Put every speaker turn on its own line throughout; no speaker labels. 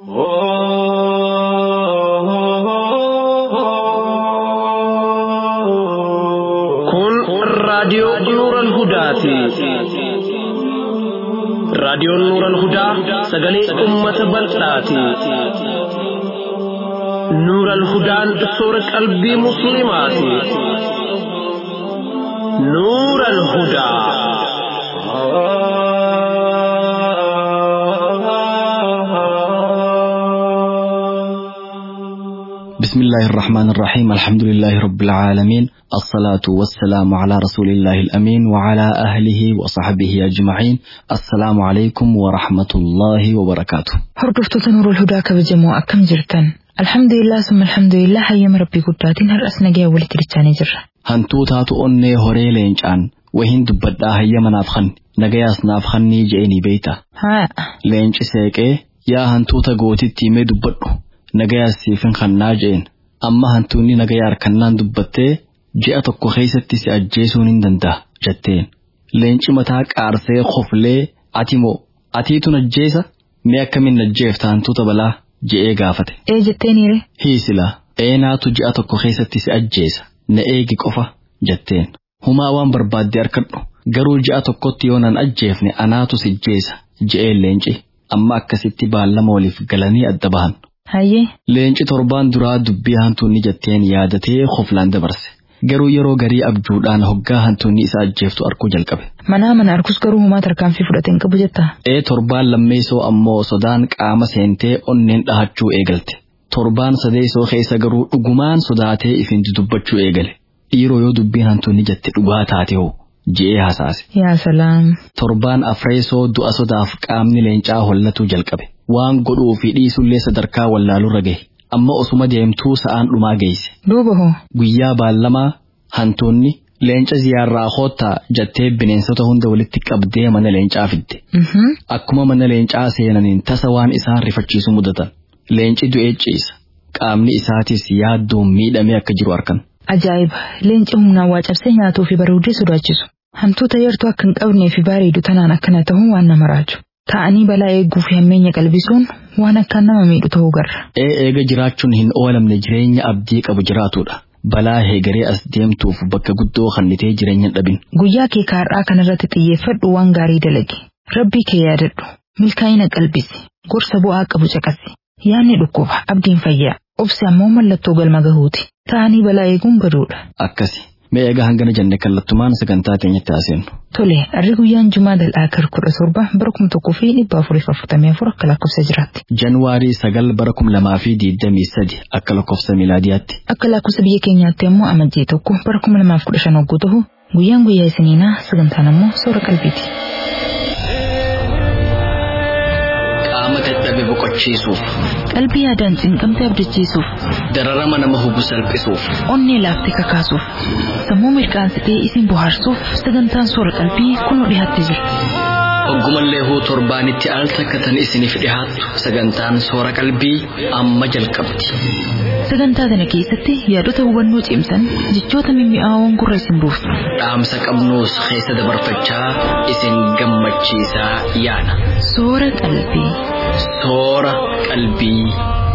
Kun raadiyoo Nuuran Hudaati. Raadiyoon Nuuran Hudaa sagalee uummata bal'aati. Nuuran Hudaan soora qalbii Musliimaati. Nuuran Hudaa.
بسم الله الرحمن الرحيم الحمد لله رب العالمين الصلاة والسلام على رسول الله الأمين وعلى أهله وصحبه أجمعين السلام عليكم ورحمة الله وبركاته
Hordoftoota Nuurul Hudaa kabajamoo akkam jirtan? Alhamdulillah summa alhamdulillah hayyama rabbii guddaatiin har'as nagaya walitti dachaanii jirra.
hantuu taatu onnee horee leencaan wahin dubbadhaa hayyama naaf kan nagayaas naaf kannii je'anii beeyta
Haa,
leenci seeqee yaa hantuuta gootitti himee dubbadhu nagayaas siifin kannaa je'en amma hantuunni nagayaa harkannaan dubbattee ji'a tokko keessatti si ajjeesuun hin danda'a jetteen leenci mataa qaarsee koflee ati moo atiitun ajjeesa mee akkamiin ajjeefta hantuuta balaa je'ee gaafate
ee jetteeniire?
hiisila eenaatu ji'a tokko keessatti si ajjeesa na eegi qofa jetteen humaa waan barbaadde harkadhu garuu ji'a tokkotti yoo nan ajjeefne anaatu si ajjeesa je'een leenci amma akkasitti baallama waliif galanii adda bahan
Hayyee,
leenci torbaan duraa dubbii hantuunni jetteen yaadatee hoflaan dabarse garuu yeroo garii abjuudhaan hoggaa hantuunni isa ajjeeftu arkuu jalqabe
manaa mana arkus garuu homaa tarkaanfii fudhateen qabu jettaa?
ee torbaan lammeessoo ammoo sodaan qaama seentee onneen dhahachuu eegalte torbaan sadeessoo keessa garuu dhugumaan sodaatee ifin dubbachuu eegale dhiiroo yoo dubbiin hantuunni jette dhugaa taate hoo je'ee hasaase
Yaa salaam.
torbaan afreessoo du'a sodaaf qaamni leencaa hollatuu jalqabe waan godhuu fi dhiisullee sadarkaa wallaalurra gahe amma osuma deemtuu sa'aan dhumaa geesse
Duuba hoo?
guyyaa baallamaa hantuunni leenca ziyaarraa hoottaa jettee bineensota hunda walitti qabdee mana leencaa fidde
Mhm.
akkuma mana leencaa seenaniin tasa waan isaan rifachiisu mudatan leenci du'ee ciisa qaamni isaatis yaadduun miidhamee akka jiru arkan
Ajaa'iba! Leenci humnaan waa cabsee nyaatuu fi bareedee sodaachisu. Hantuuta yartuu akka hin qabnee fi bareedu tanaan akkana ta'uun waan nama raaju. Ta'anii balaa eeguu fi hammeenya qalbisuun waan akkaan nama miidhu ta'uu garra.
ee eega jiraachuun hin oolamne jireenya abdii qabu jiraatudha balaa heegaree as deemtuuf bakka guddoo kannitee jireenya hin dhabin
Guyyaa kee kaarraa kanarratti xiyyeeffadhu waan gaarii dalagi. Rabbii kee yaadadhu. Milkaa'ina qalbisi. Gorsa bu'aa qabu caqasi. Yaanni dhukkuba. Abdiin fayyaa. Obsi ammoo mallattoo galma gahuuti. Ta'anii balaa eeguun baduudha.
akkasi mee eega hangana jenne kallattumaan sagantaa keenyatti haaseenu
Tole, harri guyyaan Jumaa dal'aa kar kudha torba bara kuma tokkoo fi dhibba afurii fi afurtamii afur akka lakkoofsa jiraatti.
januwaarii sagal bara kum lamaa fi diidamii sadi akka lakkoofsa miilaadiyaatti
Akka lakkoofsa biyya keenyaatti immoo amajjii tokko bara kuma lamaaf kudha shan hogguu ta'u guyyaan guyyaa isiniinaa sagantaan ammoo soora qalbiiti.
qaama dadhabe boqochiisuuf
Qalbii yaadaan cinqamtee abdachiisuuf,
dararama nama hubu salphisuuf
onnee laaftee kakaasuuf, sammuu mirqaansitee isin bohaarsuuf sagantaan soora qalbii kunoo dhiyaattee jirti.
Oggumallee huu torbaanitti al takka tan isiniif dhihaattu sagantaan soora qalbii amma jalqabdi.
Sagantaa kana keessatti yaadota hubannoo cimsan jechoota mimmi'aawoon gurra isin buusu.
Dhaamsa qabnuus keessa dabarfachaa isin gammachiisaa yaana.
Soora qalbii.
Soora qalbii.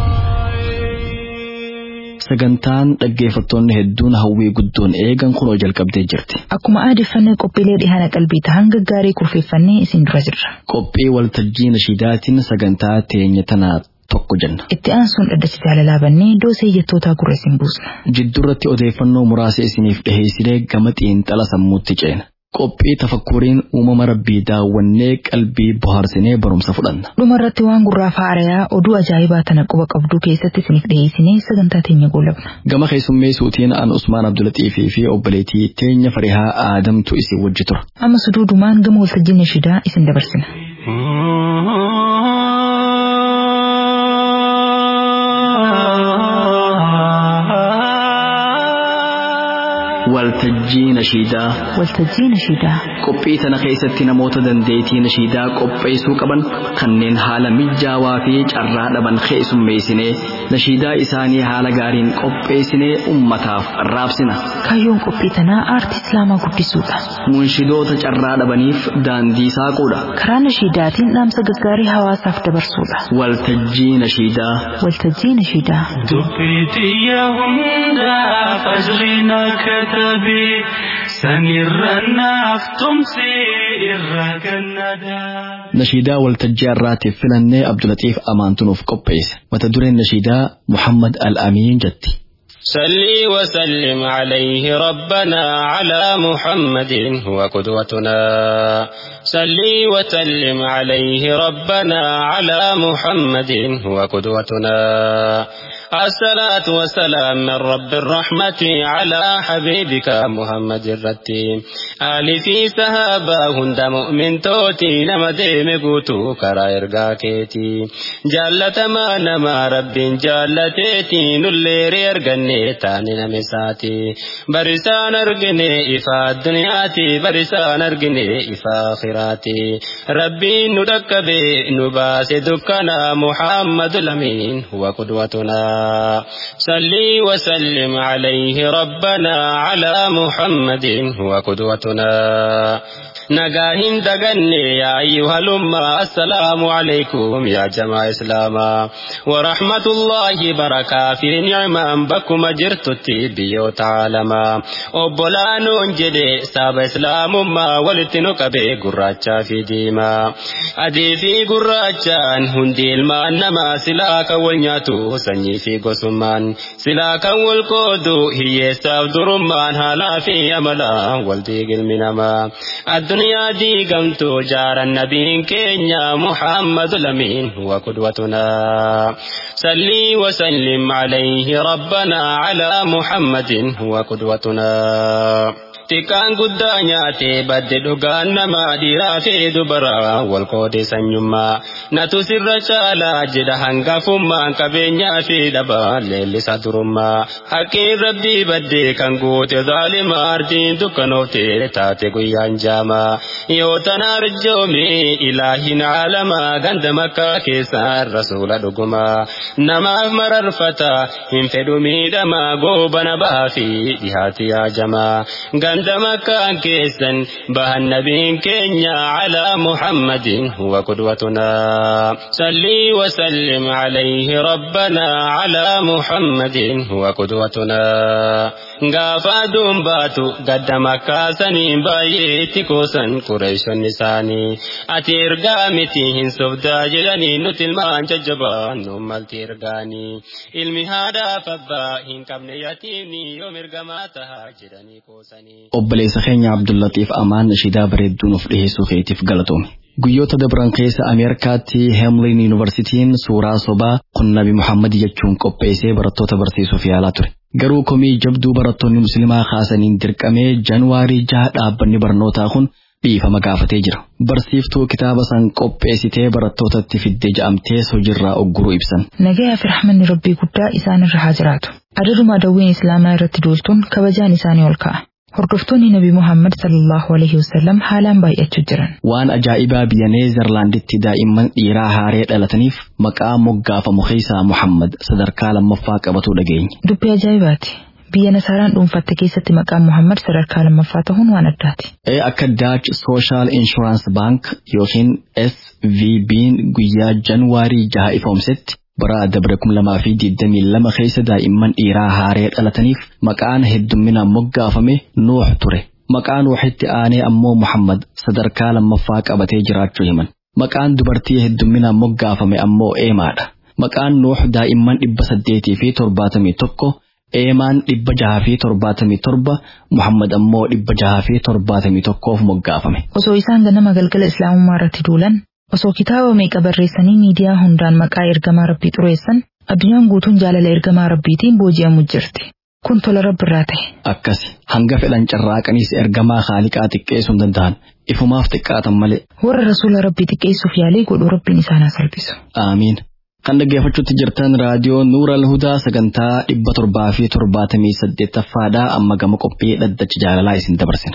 Sagantaan dhaggeeffattoonni hedduun hawwii guddoon eegan kunoo jalqabdee jirti.
Akkuma aadeffannee qophiilee dhihaana qalbii ta'an gaggaarii kurfeeffannee isin dura jirra.
Qophii waltajjii nashiidaatiin sagantaa teenya tanaa tokko jenna.
Itti aansuun dhaddachi jaalalaa bannee doosee jettootaa gurra isin buusna.
Jidduurratti odeeffannoo muraasa isiniif dhiheessinee gama xiinxala sammuutti ceena. Qophii tafakkuriin uumama rabbii daawwannee qalbii bohaarsinee barumsa fudhanna.
Dhumarratti waan gurraa faarayaa oduu ajaa'ibaa tana quba qabduu keessatti isiniif dhiyeessinee sagantaa teenya goolabna.
Gama keessummeessuutiin aan Usmaan Abdulaxiifii fi obboleettii teenya Farihaa Aadamtu isin wajji tura.
Amma suduudumaan gama waltajjii nashiidaa isin dabarsina.
waltajjii nashiidaa
waltajjii nashiidaa
qophii tana keessatti namoota dandeettii nashiidaa qopheessuu qaban kanneen haala mijaawaa fi carraa dhaban keessummeessinee nashiidaa isaanii haala gaariin qopheessinee ummataaf raabsina
kaayyoon qophii tanaa aartii islaamaa guddisuudha
munshidoota carraa dhabaniif daandii saaquudha
karaa nashiidaatiin dhaamsa gaggaarii hawaasaaf dabarsuudha
waltajjii nashiidaa
waltajjii nashiidaa
Dubbiitiyya hundaa fajriina katabe sanirra naaf tumsi irra gannadaa.
nashiidaa waltajjii har'aatiif filannee abdulatiif amaantunuuf qopheesse mata dureen nashiidaa muhammad al-amiin jetti
صلي وسلم عليه ربنا على محمد هو قدوتنا صلي وسلم عليه ربنا على محمد هو قدوتنا الصلاة والسلام من رب الرحمة على حبيبك محمد الرتيم آل في سهابا هند مؤمن توتي نما ديم قوتو كرا إرقا كيتي جالة ما نما رب جالتيتي نليري أرقني تاني نمساتي برسان أرقني إفا الدنياتي برسان أرقني إفا آخراتي ربي ندك بي نباس دكنا محمد الأمين هو قدوتنا صلي وسلم عليه ربنا على محمد هو قدوتنا نجاهين دغني يا أيها الأمة السلام عليكم يا جماعة إسلاما ورحمة الله بركة في نعمة بكم جرت بيو تعالما أبولان جدي ساب إسلام ما ولتنك بي قراچا في ديما أدي في قراچان هندي الما نما سلاك والنياتو سني في قسمان سلاك والقودو هي ساب درمان هلا في أملا والدي المنما الدنيا دي قمت جار النبي كينيا محمد الأمين هو قدوتنا صلي وسلم عليه ربنا على محمد هو قدوتنا Xiqqaan guddaa nyaatee badde dhugaan namaa dhiiraa fi dubaraa wal qoode sanyummaa natu sirra caalaa jedha hangafummaan qabeenyaa fi dhabaa leellisa durummaa haqqiin rabbii baddee kan goote zaalima ardiin dukkanoofte taate guyyaan jaamaa yoo tana arjoome ilaahin caalamaa ganda makkaa keessaan rasuula dhugumaa namaaf mararfata hin fedhu miidhamaa goobana bahaa fi dhihaati yaajamaa ganda مكان كيسا به النبي كينيا على محمد هو قدوتنا صلي وسلم عليه ربنا على محمد هو قدوتنا غافا دوم باتو قد مكة سنين بايتي كوسن قريش النساني أتير قامتي هن سبدا جلني نتل ما ججبان نم التيرغاني علمي هذا فبا هن كبن يتيمني يوم ارغماتها جلني كوسني
obboleessa keenya abdullatiif amaan nashiidaa bareedduu nuuf dhiheessuu keetiif galatoome guyyoota dabran keessa ameerikaatti heemlin yuunivarsitiin suuraa sobaa kun nabi muhammad jechuun qopheessee barattoota barsiisuuf yaalaa ture garuu komii jabduu barattoonni muslimaa kaasaniin dirqamee januwaarii jaha dhaabbanni barnootaa kun dhiifama gaafatee jira barsiiftuu kitaaba san qopheessitee barattootatti fidde ja'amtee hojiirraa ogguruu ibsan
nagayaa fi rahmanni rabbii guddaa isaanirra haa jiraatu adaduma dawwiin islaamaa irratti duultuun kabajaan isaanii ol ka'a hordoftoonni nabi muhammad sallallahu alaihi wasallam haalaan baay'achuu jiran
waan ajaa'ibaa biyya neezerlaanditti daa'imman dhiiraa haaree dhalataniif maqaa moggaafamu keessaa muhammad sadarkaa lammaffaa qabatuu dhageenya
dubbii ajaa'ibaati biyya nasaaraan dhuunfatte keessatti maqaan muhammad sadarkaa lammaffaa ta'uun waan addaati
ee akka daach sooshaal inshuraansii baank yookiin svb'n guyyaa januwaarii jaha ifoomsetti bara dabre kum lamaa fi digdamii lama keessa daa'imman dhiiraa haaree dhalataniif maqaan heddumminaan moggaafame nuux ture maqaa nuuxitti aanee ammoo muhammad sadarkaa lammaffaa qabatee jiraachuu himan maqaan dubartii heddumminaan moggaafame ammoo eemaadha maqaan nuux daa'imman dhibba saddeetii fi torbaatamii tokko eemaan dhibba jaha fi torbaatamii torba muhammad ammoo dhibba jaha fi torbaatamii tokkoof moggaafame.
osoo isaan ganama galgala islaamummaa irratti duulan osoo kitaaba meeqa barreessanii miidiyaa hundaan maqaa ergamaa rabbii xureessan addunyaan guutuun jaalala ergamaa rabbiitiin booji'amu jirti kun tola rabbiirraa ta'e.
Akkasi hanga fedhan carraaqaniis ergamaa haaliqaa xiqqeessuu hin danda'an ifumaaf xiqqaatan malee.
warra rasuula rabbii xiqqeessuuf yaalii godhu rabbiin isaan haa salphisu.
Aamiin. Kan dhaggeeffachuutti jirtan raadiyoo Nuur Al-Hudaa sagantaa dhibba torbaa fi torbaatamii saddeettaffaadha amma gama qophii dhaddacha jaalalaa isin dabarsina.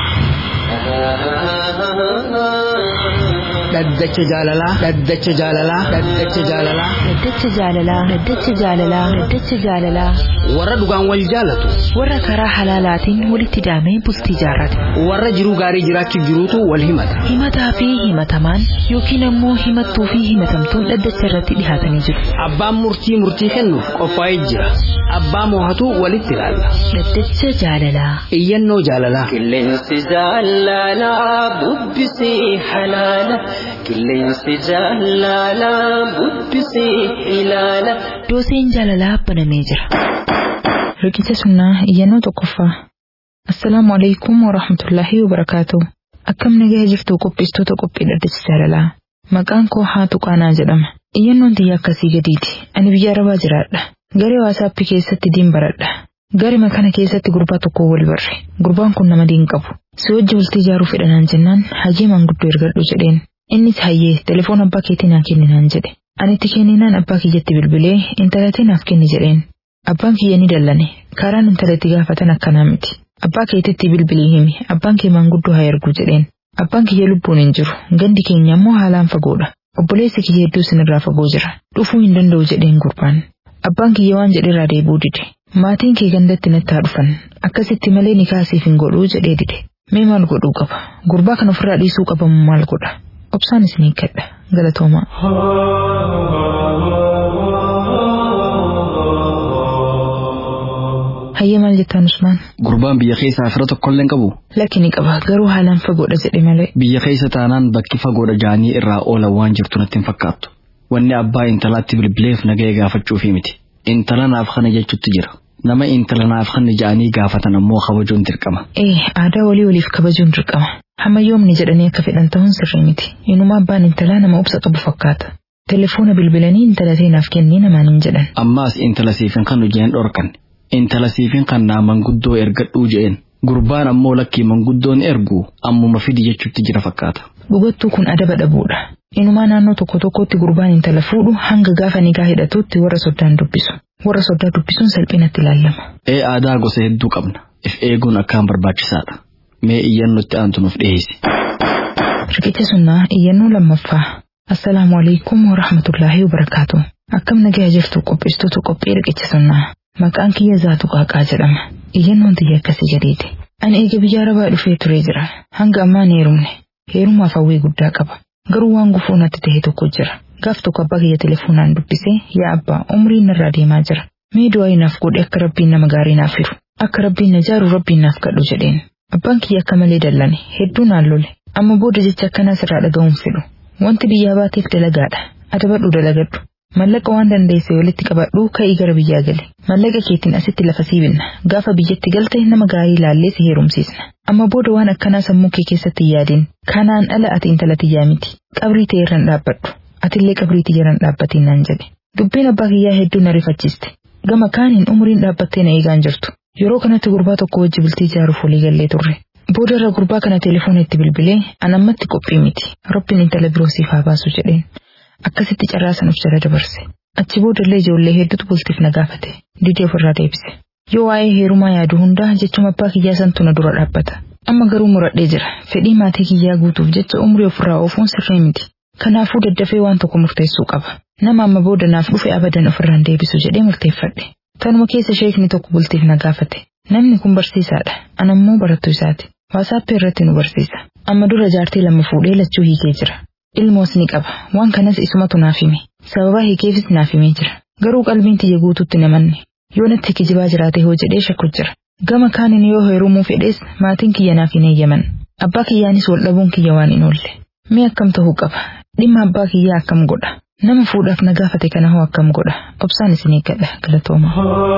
Dhaddacha jaalalaa. Dhaddacha jaalalaa. Dhaddacha jaalalaa.
Dhaddacha jaalalaa. Dhaddacha jaalalaa. Dhaddacha jaalalaa.
Warra dhugaan wal jaalatu.
Warra karaa halaalaatiin walitti daamee bultii jaarrate.
Warra jiruu gaarii jiraachuuf jiruutu wal himata.
Himataa fi himatamaan yookiin ammoo himattuu fi himatamtuun dhaddacha irratti dhihaatanii jiru.
Abbaan murtii murtii kennuuf qophaa'ee jira. Abbaa moohatu walitti ilaalla.
Dhaddacha jaalalaa.
Iyyannoo jaalalaa.
Qilleensi jaalalaa bubbisii halaala. Qilleensi jaalalaa bubbisii ilaala.
Dooseen jaalalaa banamee jira. Riqicha sunnaa iyyannoo tokkoffaa. Assalaamu alaikum wa rahmatullaahi wa barakaatu. Akkam nagaa jirtu qopheessitoota qophii dhaddacha jaalalaa. Maqaan koo haatu qaanaa jedhama. Iyyannoon tiyya akkasii gadiiti. Ani biyya arabaa jiraadha. Garee waasaappii keessatti diin baradha. Garima kana keessatti gurbaa tokko wal barre. Gurbaan kun nama diin qabu. Si wajji bultii ijaaruu fedhanaan jennaan hajii manguddoo ergadhu jedheen. Innis hayyee telefoon abbaa keetii naa kenninaan jedhe. Ani itti kenninaan abbaa kiyyatti bilbilee intalatee naaf kenni jedheen. Abbaan kiyya ni dallane. Karaan intalatti gaafatan akkanaa miti. Abbaa keetitti bilbilii himi. Abbaan kee manguddoo haa ergu jedheen. Abbaan kiyya lubbuun hin jiru. Gandi keenya immoo haalaan fagoodha. Obboleessi kiyya hedduu sinirraa fagoo jira. Dhufuu hin danda'u jedheen gurbaan. Abbaan kiyya waan jedherraa deebuu dide. Maatiin kee gandatti natti haa dhufan. Akkasitti malee ni kaasiif hin godhuu jedhee dide. Mee maal godhuu qaba? Gurbaa kana ofirraa dhiisuu qabamu maal godha? Obsaan isin eeggadha. Galatoomaa. Hayyee maal jettaan Usmaan?
Gurbaan biyya keessaa fira tokkollee hin qabu.
Lakki ni qaba garuu haalaan fagoodha jedhe malee.
Biyya keessa taanaan bakki fagoodha jaanii irraa oolan waan jirtu natti hin fakkaattu. Wanni abbaa intalaatti bilbileef nagaya gaafachuufi miti. Intala naaf kana jechuutti jira. Nama intala naaf kana ja'anii gaafatan ammoo kabajuun dirqama.
Ee aadaa walii waliif kabajuun dirqama. Hamma yoomni jedhanii akka fedhan ta'uun sirrii miti. Inuma abbaan intalaa nama obsa qabu fakkaata. Telefoona bilbilanii intala naaf kennii namaan hin jedhan.
Ammaas intala siifin kan hojii dhorkan. Intala siifin kan naa manguddoo ergadhuu je'een. Gurbaan ammoo lakkii manguddoon ergu ammuma fidi jechuutti jira fakkaata.
Dhugattuu kun adaba dhabuudha. Inumaa naannoo tokko tokkotti gurbaan intala fuudhu hanga gaafa nigaa hidhatuutti warra soddaan dubbisu. Warra soddaa dubbisuun salphinatti ilaalama.
Ee aadaa gosa hedduu qabna. If eeguun akkaan barbaachisaadha. Mee iyyannoo itti aantu nuuf dhiyeessi.
Riqicha sunnaa iyyannoo lammaffaa. Assalaamu alaikum wa rahmatullaahi wa barakaatu. Akkam nagaa jirtu qopheessitoota qophii riqicha sunnaa. Maqaan kiyya zaatu qaaqaa jedhama. Iyyannoon tiyya akkasii gadiiti. Ani eega biyya arabaa dhufee turee jira. Hanga ammaa hin heerumne. Heerumaaf hawwii guddaa qaba. Garuu waan gufuu natti ta'e tokko jira. Gaaf tokko abbaa kiyya telefoonaan dubbisee yaa abbaa umriin narraa deemaa jira. Mee du'aa naaf godhe akka rabbiin nama gaarii naaf firu. Akka rabbiin na jaaru rabbiin naaf kadhu jedheen. Abbaan kiyya akka malee dallane hedduu naan lole. Amma booda jecha akkanaa sirraa dhaga'uun fedhu. Wanti biyyaa baateef dalagaadha. Adabadhu dalagadhu. Mallaqa waan dandeesse walitti qabadhu ka'ii gara biyyaa gali. Mallaqa keetiin asitti lafa siibinna. Gaafa biyyatti galte nama gaarii ilaallee si heerumsiisna. Amma booda waan akkanaa sammuu kee keessatti hin yaadin. Kanaan ala ati intala tiyyaa miti. Qabrii ta'e irraan dhaabbadhu. Atillee qabrii tiyyaarraan dhaabbatiin naan jedhe. Dubbiin abbaa kiyyaa hedduu na rifachiiste. Gama kaaniin umriin dhaabbattee na eegaan jirtu. Yeroo kanatti gurbaa tokko wajji bultii ijaaruuf walii gallee turre. Booda irra gurbaa kana telefoona itti bilbilee anammatti qophii miti. Rabbiin intala biroo siif haa baasu jedheen. Akkasitti carraa san of jala dabarse. Achi boodallee ijoollee hedduutu bultiif na gaafate. Didee ofirraa deebise. Yoo waa'ee heerumaa yaadu hundaa jechuma abbaa kiyyaa santu na dura dhaabbata. Amma garuu muradhee jira. Fedhii maatii kiyyaa guutuuf jecha umrii ofirraa oofuun sirrii miti. Kanaafuu daddafee waan tokko murteessuu qaba. Nama amma booda naaf dhufe abadan ofirraan deebisu jedhee murteeffadhe. Tanuma keessa sheekni tokko bultiif na gaafate. Namni kun barsiisaadha. Anammoo barattuu isaati. Waasaappii irratti nu barsiisa. Amma dura jaartii lama fuudhee lachuu hiikee jira. Ilmoos ni qaba. Waan kanas isumatu naaf hime. Sababa hiikeefis naaf himee jira. Garuu qalbiin tiyya guututti namanne. Yoo natti kijibaa jiraate hoo jedhee shakku jira. Gama kaaniin yoo heerumuu fedhees maatiin kiyya naaf hin eeyyaman. Abbaa kiyyaanis wal dhabuun kiyya waan hin oolle. Mee akkam ta'uu qaba? Dhimma abbaa kiyyaa akkam godha? Nama fuudhaaf na gaafate kana hoo akkam godha? Obsaan isin eeggadha galatooma.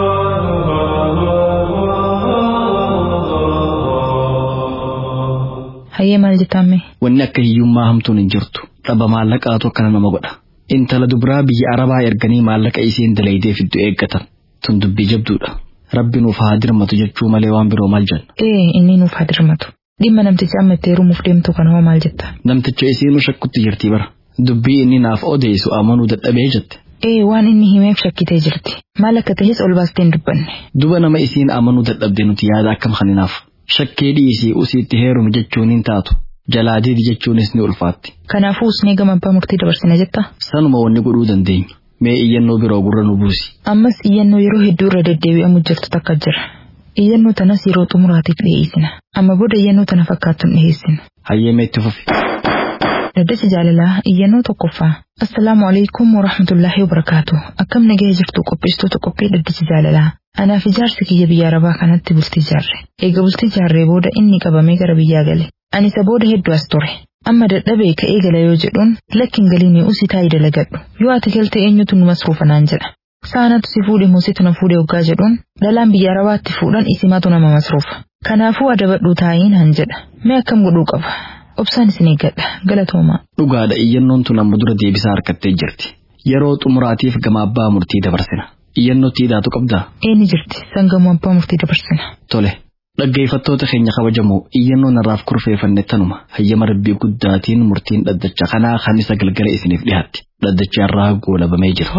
Hayyee maal jettaamme?
Wanni akka hiyyummaa hamtuun hin jirtu. Dhaba maallaqaatu akkana nama godha. Intala dubiraa biyya arabaa erganii maallaqa isiin dalaydee fiddu eeggatan. Tun dubbii jabduudha. Rabbi nuuf haa dirmatu jechuu malee waan biroo maal jenna.
Ee inni nuuf haa dirmatu. Dhimma namticha amma itti heerumuuf deemtu kana hoo maal jetta?
Namticha isiinuu shakkutti jirti bara. Dubbii inni naaf odeessu amanuu dadhabee jette.
Ee waan inni himeef shakkitee jirti. Maal akka ta'es ol baastee hin dubbanne.
Duba nama isiin amanuu dadhabde nuti yaada akkam kaninaaf. Shakkee dhiisii usiitti heerumi jechuun hin taatu. Jalaa diidi jechuunis ni ulfaatti.
Kanaafuu usnee gama abbaa murtii dabarsina jetta.
Sanuma wanni godhuu dandeenyu. Mee iyyannoo biroo gurra nu buusi.
Ammas iyyannoo yeroo hedduu irra deddeebi'amu jirtu takka jira. Iyyannoo tanas yeroo xumuraatiif dhiyeessina. Amma booda iyyannoo tana fakkaattu hin dhiyeessinu.
Hayyeema itti fufi.
Daddacha jaalalaa iyyannoo tokkoffaa. Assalaamu alaikum wa rahmatullaahi wa barakaatu. Akkam nagahee jirtu qopheessitoota qophii daddacha jaalalaa. Anaaf ijaarsi kiyya biyya arabaa kanatti bultii jaarre. Eega bultii jaarree booda inni qabamee gara biyyaa gale. Ani isa booda hedduu as ture. Amma dadhabee ka'ee gala yoo jedhuun lakkin galiinii usii taa'ii dalagadhu. Yoo ati galte eenyutu nu masruufa naan jedha. Saanatu si fuudhe muusitu na fuudhe hoggaa jedhuun dhalaan biyya arabaatti fuudhan isimatu nama masruufa. Kanaafuu adabadhuu taa'ii naan jedha. Mee akkam godhuu qaba? Obsaan isin eeggadha. Galatoomaa.
Dhugaadha iyyannoon tun amma dura deebisaa harkattee jirti. Yeroo xumuraatiif gama abbaa murtii dabarsina. Iyyannoo tiidhaatu qabdaa?
Eenyu jirti? Sangamoo abbaa murtii dabarsina.
Tole. Dhaggeeffattoota keenya kabajamoo iyyannoon irraaf kurfeeffanne tanuma hayyama rabbii guddaatiin murtiin dhaddacha kanaa kan isa galgala isiniif dhiyaatti. Dhaddachi irraa goolabamee jira.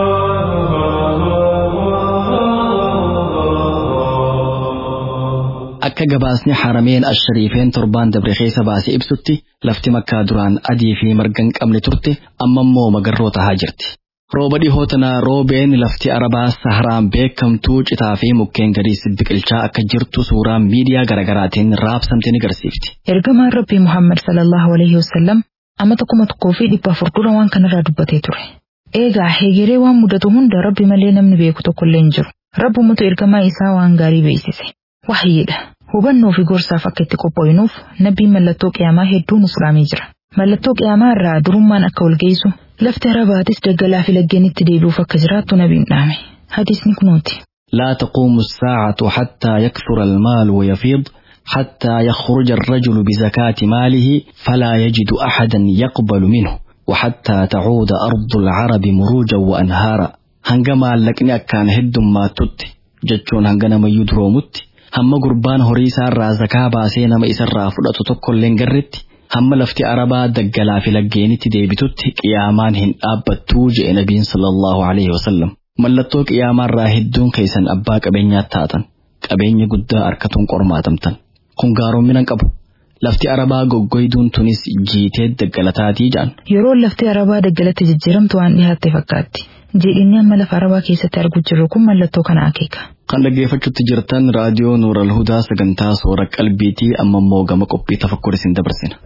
Akka gabaasni harameen ashariifeen torbaan dabre keessa baasee ibsutti lafti makkaa duraan adii fi marga hin qabne turte amma immoo magarroo tahaa jirti. Rooba dhihoo tanaa roobeen lafti arabaa saharaan beekamtuu citaa fi mukkeen gadiis biqilchaa akka jirtu suuraa miidiyaa garaagaraatiin raabsamte ni garsiifti.
Ergamaan Rabbii Muhammad sallallahu alaihi wasallam amma tokkuma tokkoo fi dhibba afur dura waan kanarraa dubbatee ture. Eegaa heegeree waan mudatu hunda Rabbi malee namni beeku tokkollee hin jiru. Rabbumatu ergamaa isaa waan gaarii beeksise. Wahyiidha. Hubannoo fi gorsaaf akka itti qophooyinuuf nabbiin mallattoo qiyaamaa hedduu nu sulaamee jira. Mallattoo qiyaamaa irraa durummaan akka wal geessu lafti arabaatis daggalaa fi laggeenitti deebi'uuf akka jiraattu nabiin dhaame. Hadiisni kunooti.
لا تقوم الساعة حتى يكثر المال ويفيض حتى يخرج الرجل بزكاة ماله فلا يجد أحدا يقبل منه وحتى تعود أرض العرب مروجا وأنهارا هنگما لكني أكان هد ما تت جتشون هنگنا ما يدرومت هم قربان هريسا رازكا باسينا ما إسرا فلأتو تقل لنگرت هم لفتي عربا دقلا في لقيني تديبتت قيامان هن أبتو جئ نبي صلى الله عليه وسلم mallattoo qiyaamaa hedduun keessan abbaa qabeenyaa taatan qabeenya guddaa harkatuun qormaatamtan kun gaaroommina qabu lafti arabaa goggoyduun tunis jiitee daggalataatii jaan
Yeroo lafti arabaa daggalatti jijjiiramtu waan dhihaatte fakkaatti. Jiidhinni amma lafa arabaa keessatti arguu jirru kun mallattoo kana akeeka.
kan dhaggeeffachuutti jirtan raadiyoo nuural hudaa sagantaa soora qalbiitii amma immoo gama qophii tafakkur isin dabarsina.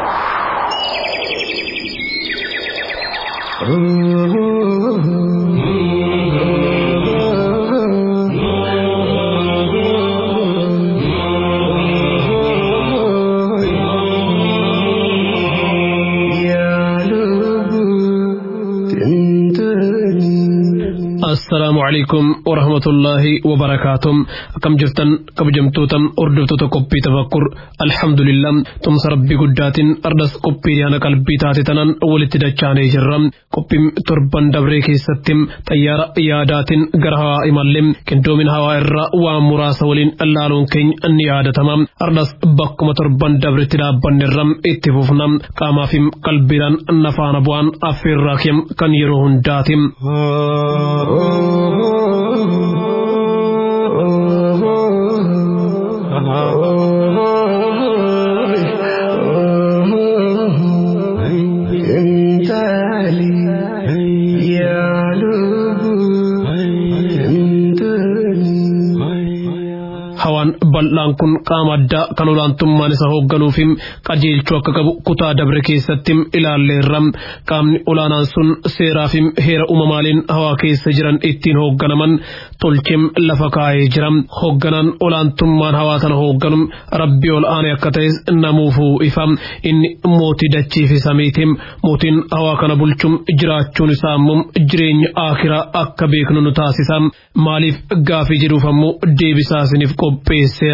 assalaamu calaykum warahmatullaahi wabarakaatuh akkam jirtan kabajamtoota hordoftoota qophii tafakkur alhamdulillah tumsa rabbii guddaatiin ardas qophii yaana qalbii taate tanan walitti dachaanee jirra qophiin torban dabree keessatti xayyaara yaadaatiin gara hawaa imallee qindoomin hawaa irraa waan muraasa waliin laaluun keenya ni yaadatama ardas bakkuma torban dabretti dhaabbannerra itti fufna qaamaa fi qalbiidhaan nafaana bu'aan affeerraa keem kan yeroo hundaati. hawaan bal'aan kun qaama addaa kan olaantummaan isa hoogganuu fi qajeelchuu akka qabu kutaa dabre keessatti ilaalleerra qaamni olaanaan sun seeraa fi heera uumamaaliin hawaa keessa jiran ittiin hoogganaman tolcheem lafa kaa'ee jira hoogganaan olaantummaan hawaa kana hoogganu rabbii ol aanee akka ta'es namuufuu ifa inni mootii dachii fi samiiti mootiin hawaa kana bulchuun jiraachuun isaa immoo jireenya akiraa akka beeknu nu taasisa maaliif gaafii jedhuuf ammoo deebisaa isiniif qopheesseera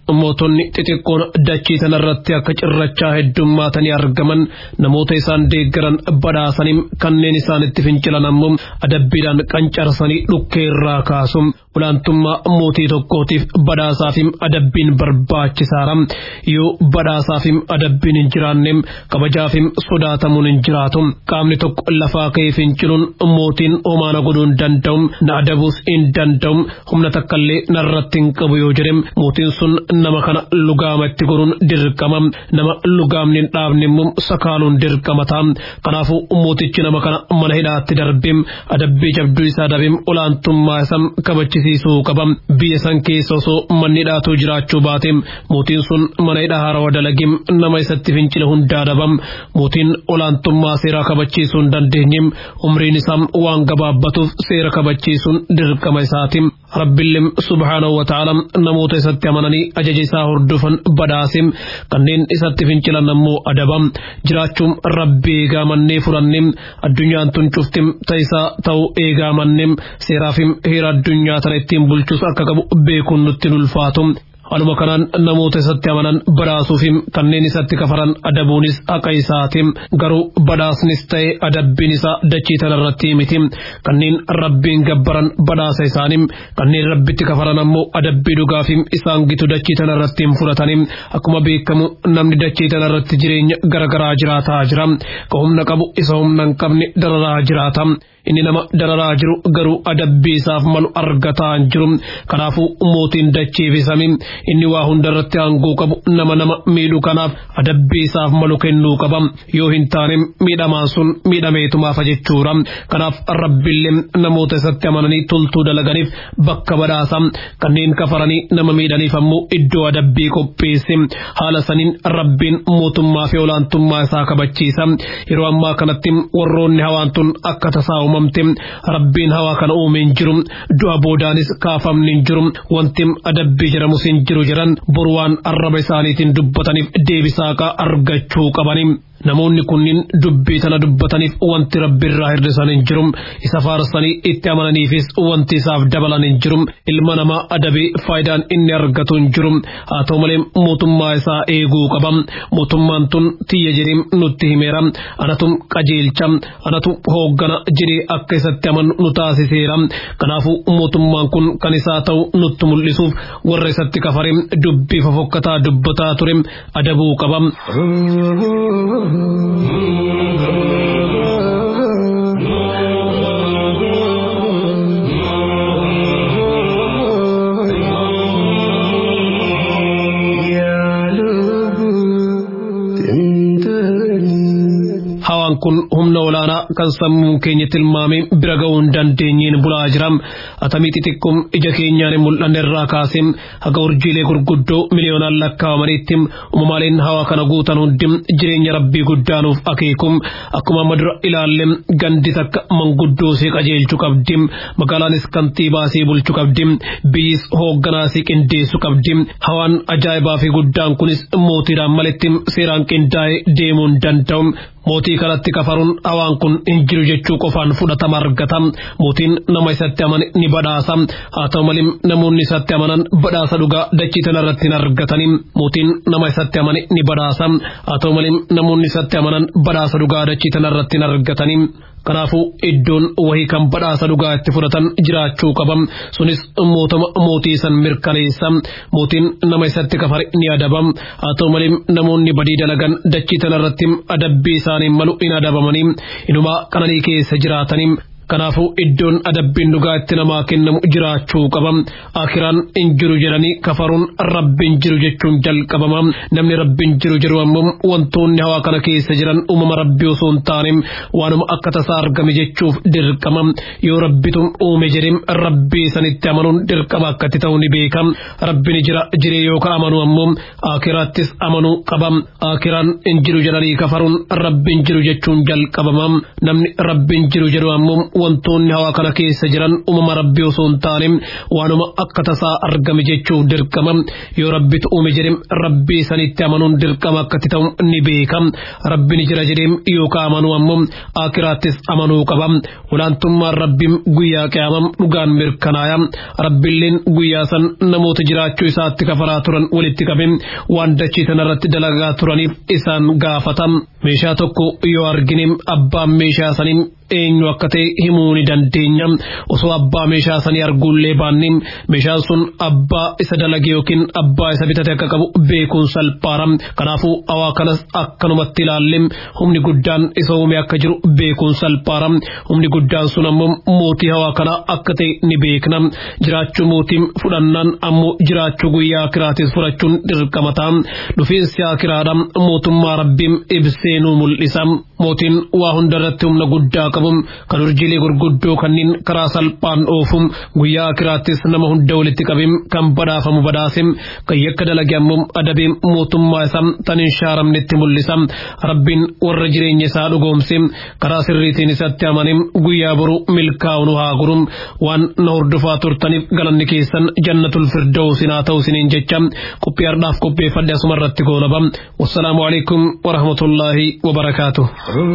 mootonni xixiqqoon dachii tanarratti akka cirrachaa heddummaatanii argaman namoota isaan deeggaran badhaasanii kanneen isaanitti fincilan ammoo adabbiidhaan qancarsanii dhukkee irraa kaasu olaantummaa mootii tokkootiif badhaasaafim adabbiin barbaachisaadha yoo badhaasaafim adabbiin hin jiraanne kabajaafim sodaatamuun hin jiraatu qaamni tokko lafaa ka'ee finciluun mootiin homaana godhuu hin danda'u na adabuus hin danda'u humna takkallee narratti hin qabu yoo jedhe mootiin sun nama kana lugaama itti godhuun dirqama nama lugaamni hin dhaabne immoo sakaaluun dirqama ta'a kanaafuu mootichi nama kana mana hidhaatti darbim adabbii jabduu isaa dabim olaantummaa isaa kabachisiisuu qaba biyya san keessa osoo manni hidhaatu jiraachuu baate mootiin sun mana hidhaa haarawaa dalagim nama isatti fincile hundaa dabam mootiin olaantummaa seeraa kabachiisuu hin dandeenye umriin isaa waan gabaabbatuuf seera kabachiisuun dirqama isaati rabbillee subhaanahu wa ta'ala namoota isatti amananii ajaja isaa hordofan badhaasim kanneen isatti fincilan ammoo adabam jiraachuun rabbi eegaa mannee furannim addunyaan tun cuftim ta'isaa ta'uu eegaa mannim seeraafim heera addunyaa tana ittiin bulchus akka qabu beekuun nutti ulfaatu. Haluma kanaan namoota isatti amanan badhaasuufim kanneen isatti kafaran adabuunis haqa isaatim garuu badhaasnis ta'e adabbiin isaa dachii tanarratti miti kanneen rabbiin gabbaran badhaasa isaanim kanneen rabbitti kafaran ammoo adabbii dhugaafim isaan gitu dachii tanarratti hin fudhatanim akkuma beekamu namni dachii tanarratti jireenya garagaraa jiraataa jira ka humna qabu isa humna hin qabne dararaa jiraata. inni nama dararaa jiru garuu adabbii isaaf malu argataa hin jiru kanaafuu mootiin dachiifisami inni waa hundarratti aangoo qabu nama nama miidhu kanaaf adabbii isaaf malu kennuu qaba yoo hin taane miidhamaan sun miidhameetumaafa jechuudha kanaaf rabbillee namoota isatti amananii toltuu dalaganiif bakka badhaasa kanneen kafaranii nama miidhaniif ammoo iddoo adabbii qopheesse haala saniin rabbiin mootummaa fi olaantummaa isaa kabachiisa yeroo ammaa kanatti warroonni hawaan tun akka tasaa uumamte rabbiin hawaa kana uume hin jiru du'a boodaanis kaafamni hin jiru wanti adabbii jedhamus hin jiru jedhan boru waan arraba isaaniitiin dubbataniif deebisaaqa argachuu qabani. namoonni kunniin dubbii tana dubbataniif wanti rabbi irraa hir'isan hin jiru isa faarsanii itti amananiifis wanti isaaf dabalan hin jiru ilma namaa adabii faayidaan inni argatu hin jiru haa ta'u malee mootummaa isaa eeguu qaba mootummaan tun tiyya jedhee nutti himeera anatu qajeelcha anatu hooggana jedhee akka isatti amanu nu taasiseera kanaafuu mootummaan kun kan isaa ta'u nutti mul'isuuf warra isatti kafare dubbii fofokkataa dubbataa ture adabuu qaba. hawaan kun humna olaanaa kan sammuun keenya tilmaame bira ga'uu hin dandeenyeen bulaa jira atamii xixiqqoom ija keenyaan hin mul'anne irraa kaasee haga urjiilee gurguddoo miliyoonaan lakkaa'amaniitti uumamaaleen hawaa kana guutan hundi jireenya rabbii guddaanuuf akeekum akkuma madura ilaalle gandi takka manguddoo qajeelchuu qabdi magaalaanis kantiibaasii bulchuu qabdi biyyis hoogganaasii qindeessuu qabdi hawaan ajaa'ibaa fi guddaan kunis mootiidhaan malitti seeraan qindaa'ee deemuu hin danda'u mootii kanatti kafaruun hawaan kun hin jiru jechuu qofaan fudhatama argata mootiin nama isatti amane ni badhaasa haa ta'u malee namoonni isatti amanan badhaasa dhugaa dachii tanarratti hin argatani mootiin nama isatti amane ni badhaasa haa ta'u malee namoonni isatti amanan badhaasa dhugaa dachii tanarratti hin argatani kanaafuu iddoon wahii kan badhaasa dhugaa itti fudhatan jiraachuu qaba sunis mootama mootii san mirkaneessa mootiin nama isatti kafare ni adaba haa ta'u malee namoonni badii dalagan dachii tanarratti adabbii isaaniin malu hin adabamanii inumaa qananii keessa jiraatanii kanaafuu iddoon adabbiin dhugaa itti namaa kennamu jiraachuu qaba akiraan hin jiru jedhanii kafaruun rabbiin jiru jechuun jalqabama namni rabbiin jiru jedhu ammoo wantoonni hawaa kana keessa jiran uumama rabbii osoo hin taane waanuma akka tasaa argame jechuuf dirqama yoo rabbitu uume jedhee rabbii sanitti amanuun dirqama akkatti ta'u ni beeka rabbiin jira jiree yookaan amanu ammoo akiraattis amanuu qaba akiraan hin jiru jedhanii kafaruun rabbiin jiru jechuun jalqabama namni rabbiin jiru jedhu ammoo wantoonni hawaa kana keessa jiran uumama rabbii osoo hin taane waanuma akka tasaa argame jechuuf dirqama yoo rabbitu uume jedhe rabbii sanitti amanuun dirqama akkatti ta'u ni beeka rabbi ni jira jedhee yookaan amanuu ammoo akiraattis amanuu qaba olaantummaan rabbiin guyyaa qiyamam dhugaan mirkanaaya rabbiilleen guyyaa san namoota jiraachuu isaatti kafaraa turan walitti qabe waan dachee tanarratti dalagaa turaniif isaan gaafata meeshaa tokko yoo argine abbaan meeshaa sanii eenyu akka ta'e himuu ni dandeenya osoo abbaa meeshaa sanii arguullee baanne meeshaan sun abbaa isa dalage yookiin abbaa isa bitate akka qabu beekuun salphaara kanaafuu hawaa kanas akkanumatti ilaalle humni guddaan isa uume akka jiru beekuun salphaara humni guddaan sun ammoo mootii hawaa kana akka ta'e ni beekna jiraachuu mootiin fudhannaan ammoo jiraachuu guyyaa akiraatis fudhachuun dirqama ta'a dhufiinsi akiraadha mootummaa rabbiin ibsee nu mul'isa mootiin waa hundarratti humna guddaa qabu kan urjiilee gurguddoo kanneen karaa salphaan oofu guyyaa akiraattis nama hunda walitti qabe kan badhaafamu badhaase kan yakka dalage ammoo adabee mootummaa isaa tan hin shaaramnetti mul'isa rabbiin warra jireenya isaa dhugoomse karaa sirriitiin isatti amane guyyaa boru milkaa'u nu haa guru waan na hordofaa turtaniif galanni keessan jannatul firdawsin haa ta'u isiniin jecha qophii har'aaf qopheeffadhe asuma irratti goolaba wassalaamu alaikum warahmatullaahi wabarakaatuh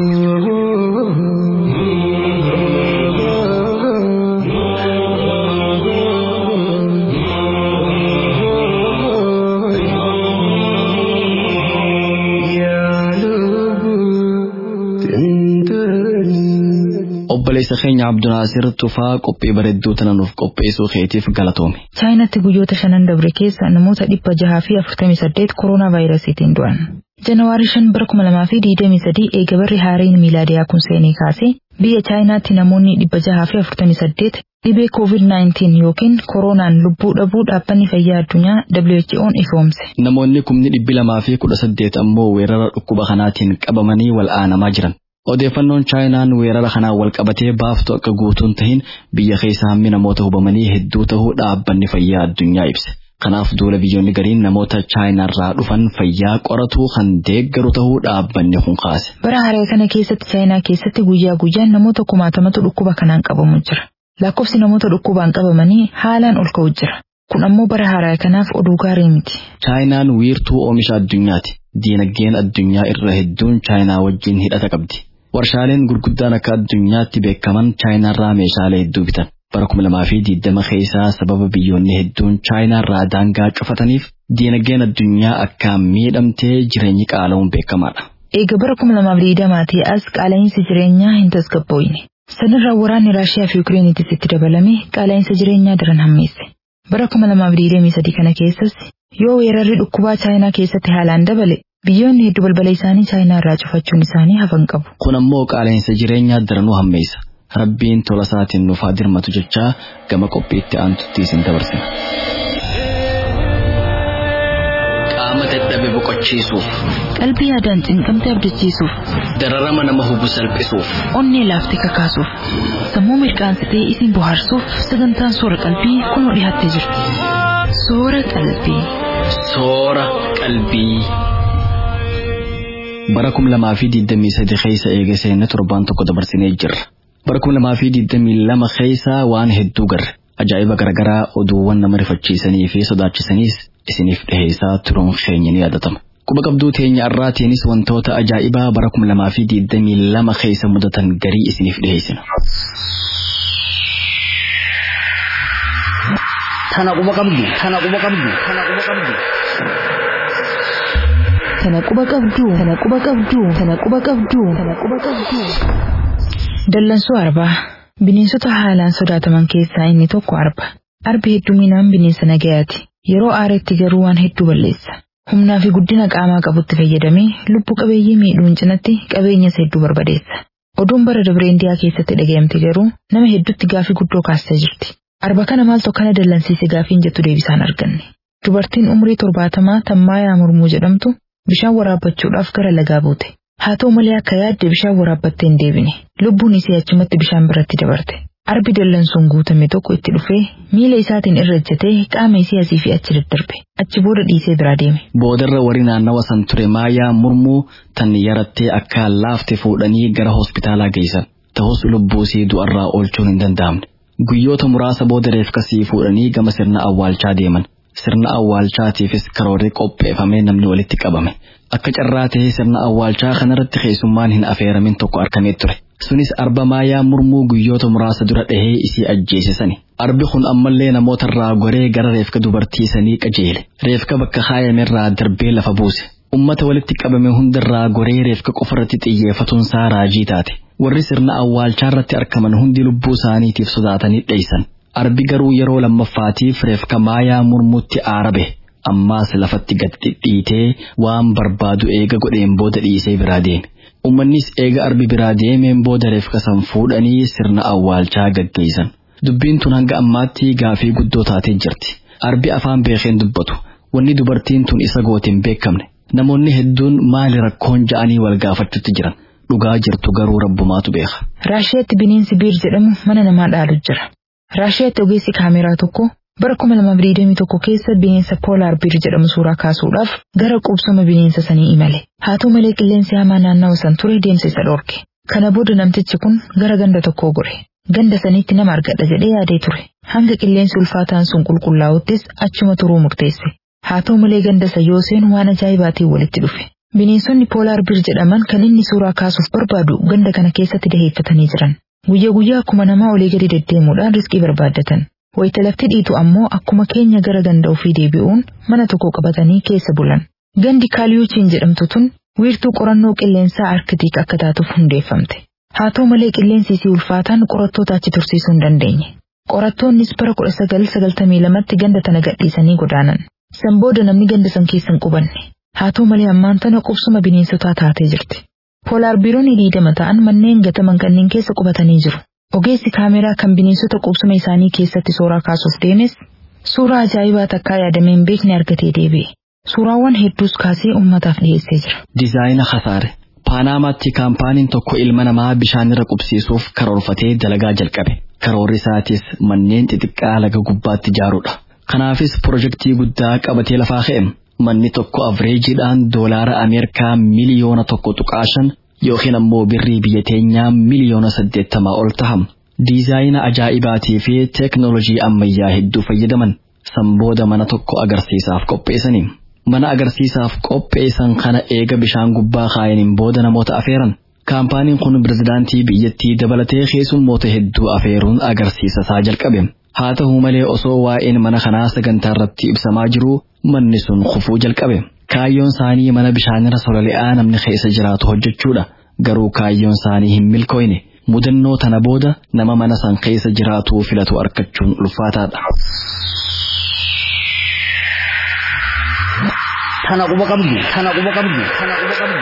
obboleessa keenya Abdunaasir Tufaa qophii bareedduu tana nuuf qopheessuu keetiif galatoome.
chaayinaatti guyyoota shanan dabre keessa namoota dhibba jahaa fi afurtamii saddeet kooroonaa vaayirasiitiin du'an. Janawaarii shan bara kuma lamaa fi digdamii sadii eega barri haareen miilaadiyaa kun seenee kaasee biyya chaayinaatti namoonni dhibba jahaa fi afurtamii saddeet dhibee COVID-19 yookiin kooroonaan lubbuu dhabuu dhaabbanni fayyaa addunyaa WHO'n ifoomse.
Namoonni kumni dhibbi lamaa fi kudha saddeet ammoo weerara dhukkuba kanaatiin qabamanii wal'aanamaa jiran. Odeeffannoon chaayinaan weerara kanaan wal qabatee baaftu akka guutuun tahin biyya keessa hammi namoota hubamanii hedduu tahuu dhaabbanni fayyaa addunyaa ibse. Kanaaf duula biyyoonni gariin namoota chaayinaarraa dhufan fayyaa qoratuu kan deeggaru tahuu dhaabbanni kun kaase.
Bara haree kana keessatti chaayinaa keessatti guyyaa guyyaan namoota kumaatamatu dhukkuba kanaan qabamu jira. Lakkoofsi namoota dhukkubaan qabamanii haalaan ol ka'u jira. Kun ammoo bara haaraa kanaaf oduu gaarii miti.
Chaayinaan wiirtuu oomisha addunyaati. Diinagdeen addunyaa irra hedduun chaayinaa wajjin hidhata qabdi. Warshaaleen gurguddaan akka addunyaatti beekaman chaayinaarraa meeshaalee hedduu bitan. Bara kuma lamaa fi diidama keessaa sababa biyyoonni hedduun chaayinaarraa daangaa cufataniif diinagdeen addunyaa akkaan miidhamtee jireenyi qaala'uun beekamaadha.
Eega bara kuma lamaaf digdamaatii as qaala'insi jireenyaa hin tasgabbooyne. Sanarraa waraanni Raashiyaa fi Ukreeniitis itti dabalame qaala'insa jireenyaa daran hammeesse. Bara kuma lamaaf digdamii sadii kana keessas yoo weerarri dhukkubaa chaayinaa keessatti haalaan dabale biyyoonni hedduu balbala isaanii chaayinaa irraa cufachuun isaanii hafan qabu.
Kun ammoo qaala'insa jireenyaa daranuu hammeessa. Rabbiin tola isaatiin nuuf haa dirmatu jechaa gama qophiitti aantutti isin dabarsina. Qaama dadhabe boqochiisuuf,
Qalbii yaadaan cinqamtee abdachiisuuf,
dararama nama hubu salphisuuf,
onnee laaftee kakaasuuf, sammuu mirqaansitee isin bohaarsuuf sagantaan soora qalbii kunoo dhiyaattee jirti. Soora qalbii.
soora qalbii. Bara kum lamaa fi digdamii sadi keessa eega seenne torbaan tokko dabarsinee jirra. Bara kum lamaa fi digdamii lama keessa waan hedduu garre. Ajaa'iba garaagaraa oduuwwan nama rifachiisanii fi sodaachisaniis isiniif dhiheessaa turuun keenya ni yaadatama. Quba qabduu teenya irraatiinis wantoota ajaa'ibaa bara kum lamaa fi digdamii lama keessa mudatan garii isiniif dhiheessina.
Tana quba qabdu, tana quba qabdu, tana quba qabdu.
Tana quba qabdu, tana quba qabdu, tana quba qabdu, tana quba qabdu. Dallansuu arbaa. Bineensota haalaan sodaataman keessaa inni tokko arba. Arbi hedduminaan bineensa nagayaati. Yeroo aaretti garuu waan hedduu balleessa. Humnaa fi guddina qaamaa qabutti fayyadamee lubbu qabeeyyii miidhuun cinatti qabeenyas hedduu barbadeessa. Oduun bara dabree indiyaa keessatti dhagayamte garuu nama hedduutti gaafii guddoo kaastee jirti. Arba kana maaltu akkana dallansiise gaafiin jettu deebisaan arganne. Dubartiin umrii torbaatamaa tammaayaa murmuu jedhamtu bishaan waraabbachuudhaaf gara lagaa buute. Haa ta'u malee akka yaadde bishaan waraabbattee hin deebine. Lubbuun isii achumatti bishaan biratti dabarte. Arbi dallansuun guutame tokko itti dhufee miila isaatiin irra ejjatee qaama isii asii fi achi daddarbe. Achi booda dhiisee biraa deeme.
Boodarra warri naannawa san ture maayaa murmuu tan yarattee akka laafte fuudhanii gara hospitaalaa geessan. ta'us lubbuusii du'arraa oolchuun hin danda'amne. Guyyoota muraasa booda reefka sii fuudhanii gama sirna awwaalchaa deeman. Sirna awwaalchaatiifis karoorri qopheeffamee namni walitti qabame. Akka carraa ta'ee sirna awwaalchaa kanarratti keessummaan hin afeeramin tokko argamee ture. Sunis arba maayaa murmuu guyyoota muraasa dura dhahee isii ajjeesisani. Arbi kun ammallee namootarraa goree gara reefka dubartii sanii qajeele. Reefka bakka kaayamerraa darbee lafa buuse. Ummata walitti qabame hundarraa goree reefka qofarratti xiyyeeffatuun isaa raajii taate. Warri sirna awwaalchaa irratti argaman hundi lubbuu isaaniitiif sodaatanii dheeysan. Arbi garuu yeroo lammaffaatiif reefka maayaa murmuutti aarabe. Ammaas lafatti gad dhidhiitee waan barbaadu eega godheen booda dhiisee biraa deeme. Uummannis eega arbi biraa deemeen booda reefka san fuudhanii sirna awwaalchaa gaggeessan. Dubbiin tun hanga ammaatti gaafii guddoo taatee jirti. Arbi afaan beekeen dubbatu. Wanni dubartiin tun isa gootiin beekamne. Namoonni hedduun maali rakkoon ja'anii wal gaafachuutti jiran. Dhugaa jirtu garuu rabbumaatu beeka.
Raashiyaatti bineensi biir jedhamu mana namaa dhaalu jira. Raashiyaatti ogeessi kaameraa tokko bara 2021 keessa bineensa poolaar biir jedhamu suuraa kaasuudhaaf gara qubsuma bineensa sanii imale. Haa ta'u malee qilleensi hamaa naannawa san ture deemsa isa dhorke. Kana booda namtichi kun gara ganda tokkoo gore. Ganda saniitti nama argadha jedhee yaadee ture. Hanga qilleensi ulfaataan sun qulqullaa'uttis achuma turuu murteesse. Haa ta'u malee ganda isa yoo seenu waan ajaa'ibaatiin walitti dhufe. Bineensonni poolaar biir jedhaman kan inni suuraa kaasuuf barbaadu ganda kana keessatti daheeffatanii jiran. Guyyaa guyyaa akkuma namaa olii gadi deddeemuudhaan riskii barbaaddatan. Wayita lafti dhiitu ammoo akkuma keenya gara ganda ofii deebi'uun mana tokko qabatanii keessa bulan. Gandi kaaliyuuchiin jedhamtu tun wiirtuu qorannoo qilleensaa arkitiik akka taatuuf hundeeffamte. Haa ta'u malee qilleensi isii ulfaataan qorattoota achi tursiisuu hin dandeenye. Qorattoonnis bara 1992tti ganda tana gadhiisanii godaanan. San booda namni ganda san keessa hin qubanne. Haa ta'u malee ammaan tana qubsuma bineensotaa taatee jirti. Poolaar biiroonni diidama ta'an manneen gataman kanneen keessa qubatanii jiru. Ogeessi kaameraa kan bineensota qubsuma isaanii keessatti suuraa kaasuuf deemes suuraa ajaa'ibaa takkaa yaadameen beekni argatee deebi'e. Suuraawwan hedduus kaasee uummataaf dhiyeessee jira.
Dizaayina Hasaare Paanaamaatti kaampaaniin tokko ilma namaa bishaanirra qubsiisuuf karoorfatee dalagaa jalqabe. Karoorri isaatis manneen xixiqqaa laga gubbaatti ijaaruudha. Kanaafis pirojektii guddaa qabatee lafaa ka'e. Manni tokko avreejiidhaan doolaara Ameerikaa miliyoona tokko tuqaashan yookiin ammoo birrii biyya teenyaa miliyoona saddeettamaa ol taham. Diizaayina ajaa'ibaatii fi teeknoolojii ammayyaa hedduu fayyadaman sanbooda mana tokko agarsiisaaf qopheessanii. Mana agarsiisaaf qopheessan kana eega bishaan gubbaa kaayaniin booda namoota afeeran. Kaampaaniin kun pirezidaantii biyyattii dabalatee keessummoota hedduu afeeruun agarsiisa isaa jalqabe. Haa ta'u malee osoo waa'een mana kanaa sagantaa irratti ibsamaa jiru manni sun kufuu jalqabe. Kaayyoon isaanii mana bishaanirra sololi'aa namni keessa jiraatu hojjechuudha. Garuu kaayyoon isaanii hin milkooyne. Mudannoo tana booda nama mana san keessa jiraatu filatu argachuun ulfaataadha.
Tana quba qabdu, tana quba qabdu, tana quba qabdu.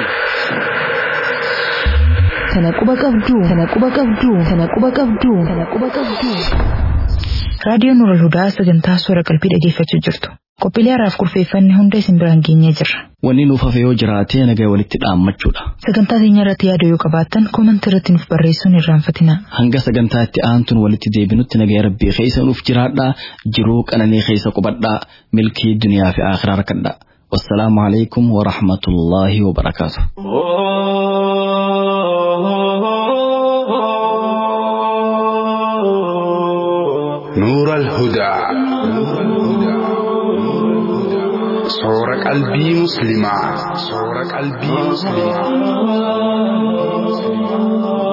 Tana quba qabdu, tana quba qabdu, tana quba qabdu, tana quba qabdu. Raadiyoon Nura Hudaa sagantaa suura qalbii dhageeffachuu jirtu. Qophiilee haraaf kurfeeffanne hunda isin biraan geenyee jirra.
Wanni nuuf hafe yoo jiraate nagaa walitti dhaammachuudha.
Sagantaa keenya irratti yaada yoo qabaattan koomantii irratti nuuf barreessuun irraanfatina.
Hanga sagantaa itti aantuun walitti deebinutti nagaa rabbii keessa nuuf jiraadhaa jiruu qananii keessa qubadhaa milkii duniyaa fi akhiraa rakkadhaa. والسلام عليكم ورحمة الله وبركاته
نور الهدى صور قلبي مسلمة صور قلبي مسلمة